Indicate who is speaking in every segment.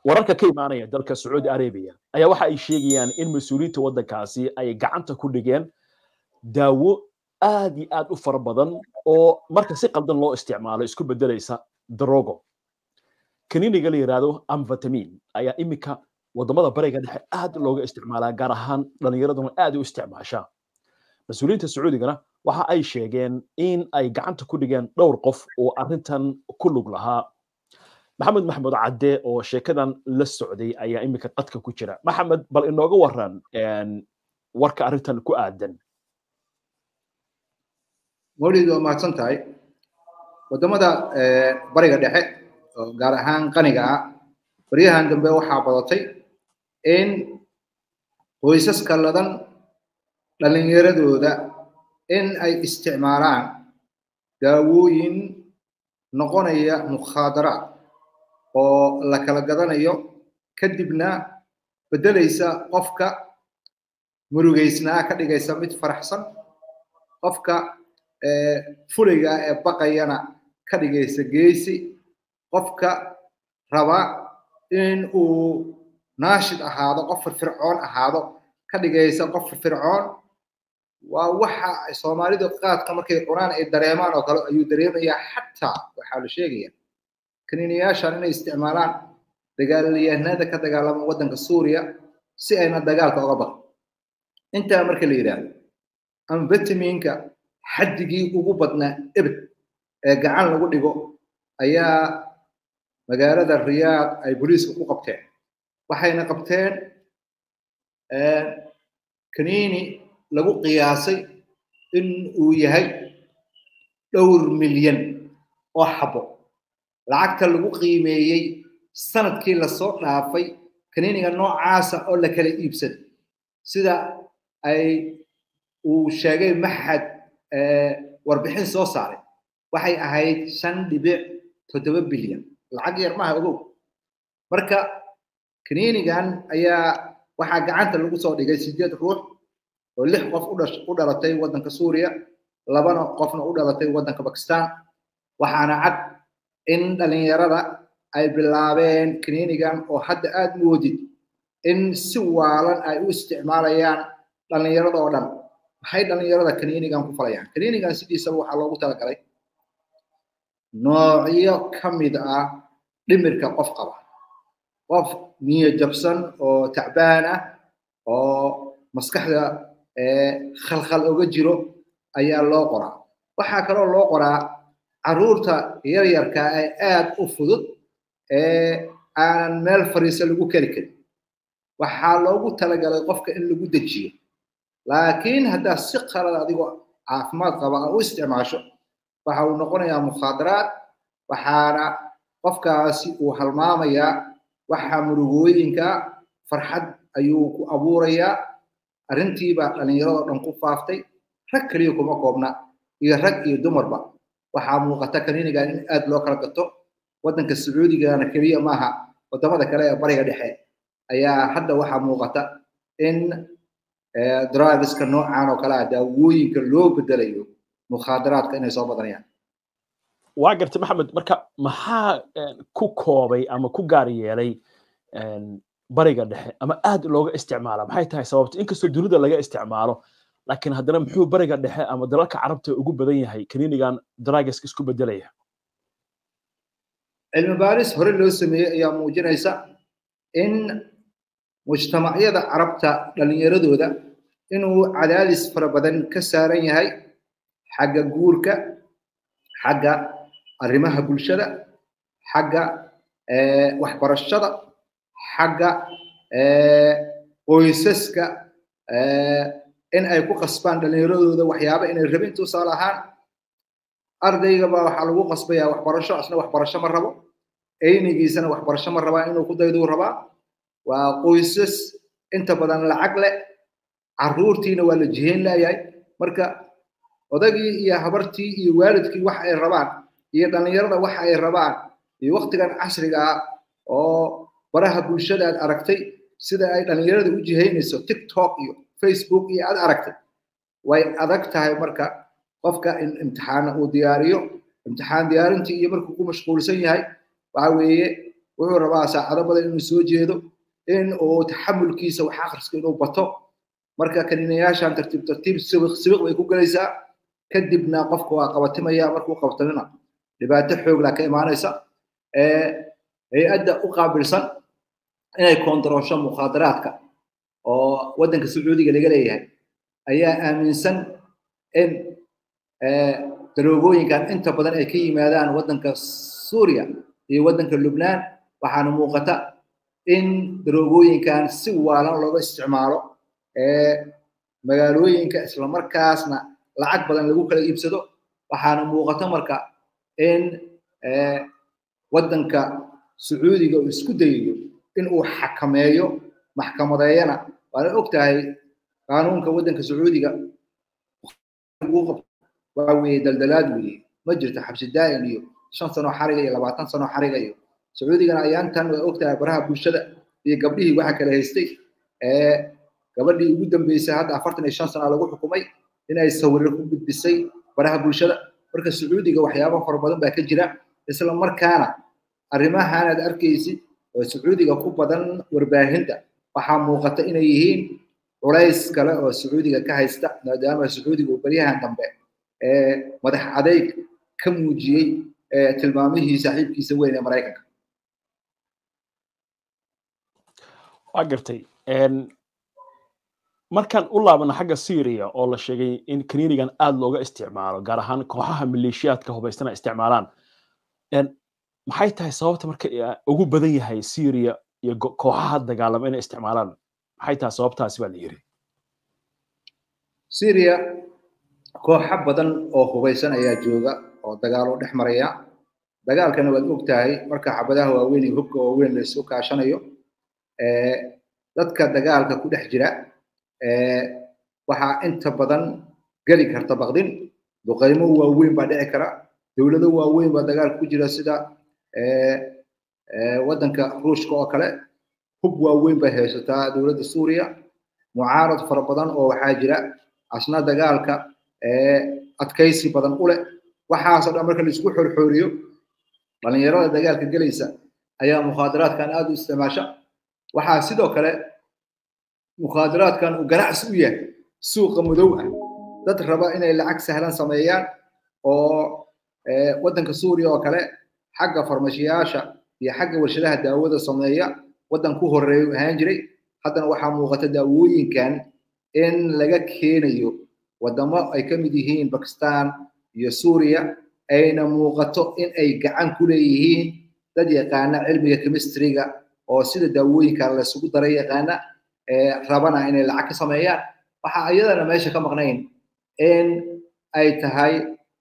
Speaker 1: wararka ka imaanaya dalka sacuudi arabia ayaa waxa ay sheegayaan in mas-uuliyiinta waddankaasi ay gacanta ku dhigeen daawo aad iyo aad u fara badan oo marka si qaldan loo isticmaalo isku bedelaysa darogo kaniiniga la yidhaahdo amvitamin ayaa iminka wadamada bariga dhexe aad looga isticmaalaa gaar ahaan dhallinyaraduna aad u isticmaashaa mas-uuliyiinta sacuudigana waxa ay sheegeen in ay gacanta ku dhigeen dhowr qof oo arrintan ku lug lahaa maxamed maxmud cadde oo sheekadan la socday ayaa iminka qadka ku jira maxamed bal inooga waran warka arrintan ku aadan
Speaker 2: mawlid waa mahadsan tahay wadamada bariga dhexe oo gaar ahaan qaniga ah baryahan dambe waxaa badatay in qoysaska ladan dhallinyaradooda in ay isticmaalaan daawooyin noqonaya mukhaadaraad oo la kala gadanayo kadibna beddelaysa qofka murugaysnaa ka dhigaysa mid faraxsan qofka fulayga ee baqayana ka dhigaysa geesi qofka raba in uu naashid ahaado qof firfircoon ahaado ka dhigaysa qof firfircoon waa waxa soomaalidu qaadka markay cunaan ay dareemaan oo kale ayuu dareemayaa xataa waxaa la sheegaya kaniiniyaashan inay isticmaalaan dagaalyahanada ka dagaalama waddanka suuriya si ayna dagaalka oga baqin intaa marka la yidhaahdo amvitaminka xaddigii ugu badnaa ebed ee gacan lagu dhigo ayaa magaalada riyaad ay booliiska ku qabteen waxayna qabteen kaniini lagu qiyaasay in uu yahay dhowr milyan oo xabo lacagta lagu qiimeeyey sanadkii lasoo dhaafay kaniiniga noocaasa oo la kala iibsaday sida ay uu sheegay maxad warbixin soo saaray waxay ahayd shan dhibic toddoba bilyan lacag yar maaha ogow marka kaniinigan ayaa waxaa gacanta lagu soo dhigay sideed ruux oo lix qof u dhalatay waddanka suuriya labana qofna u dhalatay waddanka bakistan waxaana cad in dhallinyarada ay bilaabeen kaniinigan oo hadda aad moodid in si waalan ay u isticmaalayaan dhallinyarada oo dhan maxay dhallinyarada kaniinigan ku falayaan kaniinigan sidiisaba waxaa loogu talagalay noocyo ka mid ah dhimirka qof qaba qof niyo jabsan oo tacbaan ah oo maskaxda khalkhal oga jiro ayaa loo qoraa waxaa kaloo loo qoraa carruurta yaryarka ee aad u fudud ee aanan meel fariisa lagu keli karin waxaa loogu talagalay qofka in lagu dejiyo laakiin haddaa si qalad adigoo caafimaad qaba a u isticmaasho waxa uu noqonayaa mukhaadaraad waxaana qofkaasi uu halmaamayaa waxa murugooyinka farxad ayuu ku abuurayaa arrintiibaa dhallinyaradoo dhan ku faaftay rag keliya kuma koobna iyo rag iyo dumarba waxaa muuqata kaniinigan in aad loo kala gato waddanka sacuudigana keliya maaha waddamada kale ee bariga dhexe ayaa hadda waxaa muuqata in drugiska noocan oo kale ah daawooyinka loo bedelayo mukhaadaraadka inay soo badanayaan
Speaker 1: waa gartay maxamed marka maxaa ku koobay ama ku gaar yeelay bariga dhexe ama aad looga isticmaala maxay tahay sababta inkastoo dunida laga isticmaalo laakiin haddana muxuu bariga dhexe ama dalalka carabta ugu badan yahay kaniinigan drugiska isku bedelaya
Speaker 2: cilmi baaris hore loo sameeyey ayaa muujinaysa in mujtamacyada carabta dhallinyaradooda inuu cadaadis fara badan ka saaran yahay xagga guurka xagga arrimaha bulshada xagga waxbarashada xagga qoysaska in ay ku qasbaan dhallinyaradooda waxyaaba inay rabin tusaale ahaan ardayga baa waxaa lagu qasbayaa waxbarasho asna waxbarasho ma rabo eynigiisana waxbarasho ma rabaa inuu ku dayduu rabaa waa qoysas inta badan lacag leh carruurtiina waa la jihayn leeyahay marka odagii iyo habartii iyo waalidkii wax ay rabaan iyo dhallinyarada wax ay rabaan iyo waktigan casriga ah oo baraha bulshada aad aragtay sida ay dhallinyarada u jihaynayso tiktok iyo facebook iyo aad aragtay way adag tahay marka qofka in imtixaana uu diyaariyo imtixaan diyaarintii iyo markuu ku mashquulsan yahay waxa weeye wuxuu rabaa saacado badan inuu soo jeedo in uu taxamulkiisa wax akhriska inuu bato marka kaniinayaashan tartiib tartiib sibiq sibiq bay ku gelaysaa kadibna qofka waa qabatimaya markuu qabtamina dhibaato xoogla ka imaanaysa hay-adda u qaabilsan inay koontaroosho mukhaadaraadka oo waddanka sacuudiga laga leeyahay ayaa aaminsan in daroogooyinkan inta badan ay ka yimaadaan waddanka suuriya iyo waddanka lubnaan waxaana muuqata in daroogooyinkan si waalan looga isticmaalo magaalooyinka islamarkaasna lacag badan lagu kala iibsado waxaana muuqata marka in waddanka sacuudiga uu isku dayayo in uu xakameeyo maxkamadeeyana waana og tahay qaanuunka waddanka sacuudiga waa weeye daldalaad weeye ma jirto xabsi daa'im iyo shan sano xariga iyo labaatan sano xariga iyo sacuudigana ayaantan waa og tahay baraha bulshada iyo gabdhihii waxa kala haystay gabadhii ugu dambeysay hadda afartan iyo shan sana lagu xukumay inay sawiro ku gudbisay baraha bulshada marka sacuudiga waxyaabo fara badan baa ka jira isla markaana arrimahan aad arkaysid oo sacuudiga ku badan warbaahinta waxaa muuqata inay yihiin culays kale oo sacuudiga ka haysta maadaama sacuudiga uu baryahan dambe madax adeyg ka muujiyey tilmaamihii saaxiibkiisa weyn ee maraykanka
Speaker 1: waa gartay markaan u laabano xagga syria oo la sheegay in kaniinigan aad looga isticmaalo gaar ahaan kooxaha maleeshiyaadka hubaystana isticmaalaan maxay tahay sababta marka ugu badan yahay syria iyo kooxaha dagaalama inay isticmaalaan maxay tahay sababtaasi baa la yiri
Speaker 2: syria kooxo badan oo hubaysan ayaa jooga oo dagaal u dhex maraya dagaalkana waad og tahay marka xabadaha waaweyn iyo hubka waaweyn la isu kaashanayo dadka dagaalka ku dhex jira waxaa inta badan geli karta baqdin duqaymo waaweyn baa dhici kara dowlado waaweyn baa dagaalka ku jira sida waddanka ruushka oo kale hub waaweyn bay haysataa dowladda suuriya mucaarad fara badan oo waxaa jira asna dagaalka adkaysi badan u leh waxaasoo dhan marka laisku xorxooriyo dhalinyarada dagaalka gelaysa ayaa mukhaadaraadkan aad u isticmaasha waxaa sidoo kale mukhaadaraadkan uu ganacsi u yahay suuqa madow ah dad raba inay lacag sahlan sameeyaan oo waddanka suuriya oo kale xagga farmashiyaasha iyo xagga warshadaha daawada sameeya waddan ku horeeyu ahaan jiray haddana waxaa muuqata daawooyinkan in laga keenayo waddamo ay ka mid yihiin bakistan iyo suuriya ayna muuqato in ay gacan ku leeyihiin dad yaqaana cilmiga chemistryga oo sida daawooyinka laysugu daray yaqaana rabana inay lacag ka sameeyaan waxaa iyadana meesha ka maqnayn in ay tahay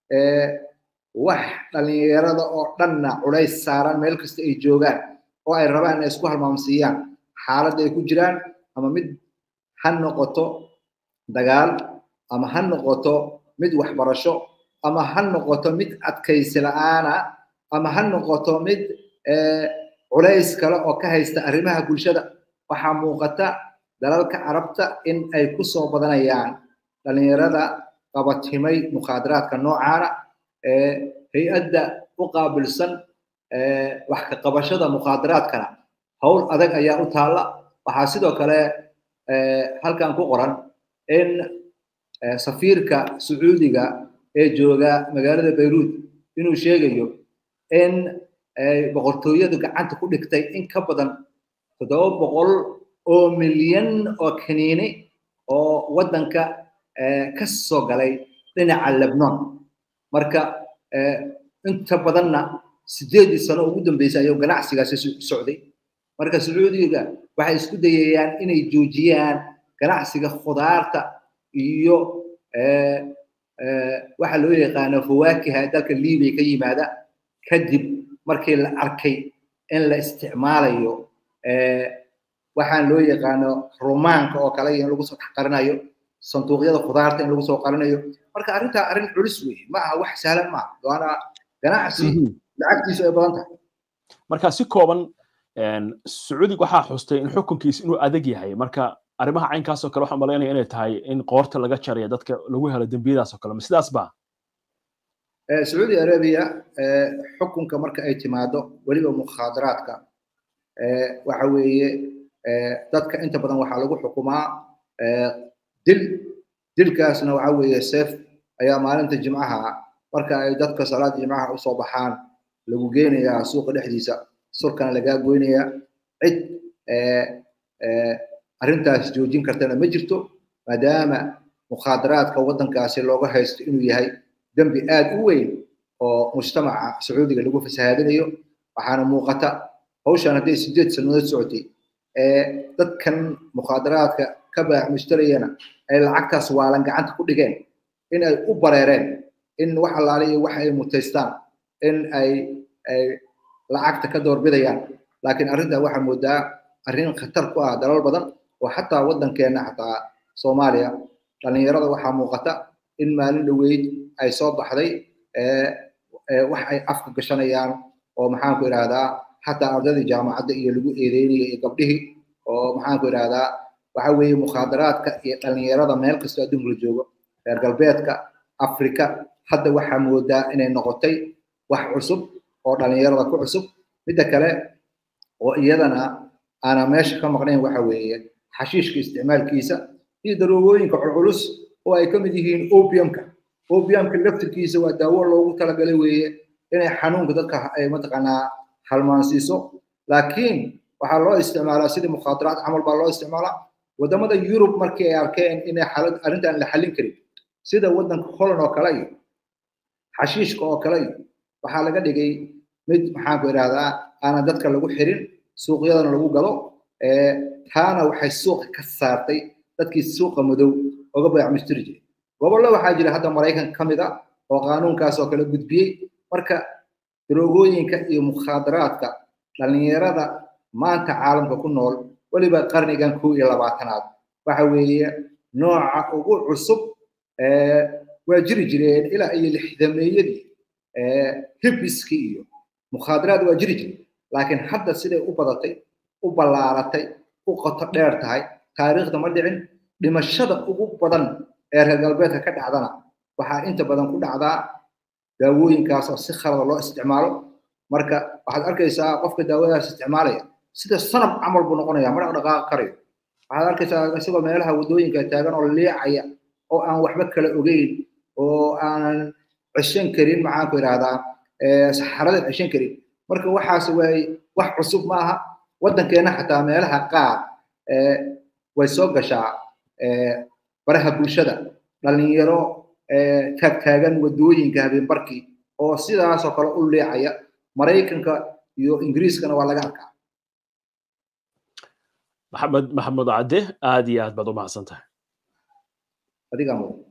Speaker 2: wax dhalinyarada oo dhanna culays saaran meel kasta ay joogaan oo ay rabaan inay isku halmaamsiiyaan xaaladda ay ku jiraan ama mid ha noqoto dagaal ama ha noqoto mid waxbarasho ama ha noqoto mid adkaysi la'aana ama ha noqoto mid culays kale oo ka haysta arrimaha bulshada waxaa muuqata dalalka carabta in ay ku soo badanayaan dhalinyarada qabatimay mukhaadaraadka noocaana hay-adda u qaabilsan wax ka qabashada mukhaadaraadkana howl adag ayaa u taalla waxaa sidoo kale halkan ku qoran in safiirka sacuudiga ee jooga magaalada bayruud inuu sheegayo in boqortooyadu gacanta ku dhigtay in ka badan toddoba boqol oo milyan oo kaniini oo waddanka ka soo galay dhinaca lebnon marka inta badanna sideedii sano ugu dambeysay ayuu ganacsigaasi socday marka sacuudiga waxay isku dayayaan inay joojiyaan ganacsiga khudaarta iyo waxa loo yaqaano fawaakiha dalka libiya ka yimaada kadib markii la arkay in la isticmaalayo waxaan loo yaqaano rumaanka oo kale in lagu soo dhex qarinayo sanduuqyada khudaarta in lagu soo qarinayo marka arrintaa arrin culus weeye ma aha wax sahlan maaha waana ganacsi lacagtiisu ay badan tahay
Speaker 1: marka si kooban sacuudig waxaa xustay in xukunkiisa inuu adag yahay marka arrimaha caynkaasoo kale waxaan malaynaya inay tahay in qoorta laga jarayo dadka lagu helo dembiyadaas oo kale ma sidaas ba
Speaker 2: sacuudi arabia xukunka marka ay timaado weliba mukhaadaraadka waxa weeye dadka inta badan waxaa lagu xukumaa dil dilkaasna waxa weeye seef ayaa maalinta jimcaha marka ay dadka salaada jimcaha usoo baxaan lagu geynayaa suuqa dhexdiisa surkana lagaa goynayaa cid arrintaas joojin kartana ma jirto maadaama mukhaadaraadka waddankaasi looga haysto inuu yahay dembi aad u weyn oo mujtamaca sacuudiga lagu fasahaadinayo waxaana muuqata hawshan hadday sideed sannadood socotay dadkan mukhaadaraadka ka baax mushtariyana ay lacagtaas waalan gacanta ku dhigeen in ay u bareereen in wax allaale iyo wax ay mutaystaan in ay ay lacagta ka doorbidayaan laakiin arrintan waxaa moodaa arrin khatar ku ah dalal badan oo xataa waddankeena xataa soomaaliya dhallinyarada waxaa muuqata in maalin dhoweyd ay soo baxday wax ay afka gashanayaan oo maxaanku idhahdaa xataa ardadii jaamacadda iyo lagu eedeynaya iyo gabdhihii oo maxaanku idhahdaa waxa weeye mukhaadaraadka iyo dhallinyarada meel kastoo adduunka la joogo reer galbeedka afrika hadda waxaa moodaa inay noqotay wax cusub oo dhallinyarada ku cusub midda kale oo iyadana aana meesha ka maqnayn waxa weeye xashiishka isticmaalkiisa iyo daroogooyinka culculus oo ay ka mid yihiin opiumka opiumka laftirkiisa waa daawo loogu talagalay weeye inay xanuunka dadka ay mataqaanaa halmaansiiso laakiin waxaa loo isticmaalaa sidii mukhaadaraad camal baa loo isticmaalaa wadamada yurub markii ay arkeen inay xaalad arrintan la xallin karin sida waddanka holland oo kale iyo xashiishka oo kale iyo waxaa laga dhigay mid maxaanku idhahdaa aanan dadka lagu xirin suuqyadana lagu galo taana waxay suuqa ka saartay dadkii suuqa madow oga bayac mustiri jiray gobollo waxaa jira hadda maraykanka ka mid a oo qaanuunkaas oo kale gudbiyey marka daroogooyinka iyo mukhaadaraadka dhallinyarada maanta caalamka ku nool weliba qarnigan kow iyo labaatanaad waxa weeye nooca ugu cusub waa jiri jireen ilaa iyo lixdameeyadii hibiskii iyo mukhaadaraad waa jiri jire laakiin hadda siday u badatay u ballaaratay u qoto dheer tahay taariikhda ma dhicin dhimashada ugu badan ee reer galbeedka ka dhacdana waxaa inta badan ku dhacdaa daawooyinkaas oo si khalada loo isticmaalo marka waxaad arkaysaa qofka daawadaas isticmaalaya sida sanab camal buu noqonaya ma dhaqdhaqaaqi karayo waxaad arkaysaa isagoo meelaha waddooyinka taagan oo liicaya oo aan waxba kala ogeyn oo aanan ceshan karin maxaanku idhahdaa saxarada ceshan karin marka waxaas waay wax cusub maaha waddankeena xataa meelaha qaar way soo gashaa baraha bulshada dhalinyaro taagtaagan waddooyinka habeenbarkii oo sidaasoo kale u leecaya maraykanka iyo ingiriiskana waa laga arkaa
Speaker 1: maxamed maxamed cadde aad iyo aad baad u mahadsan tahay
Speaker 2: adigaa mudan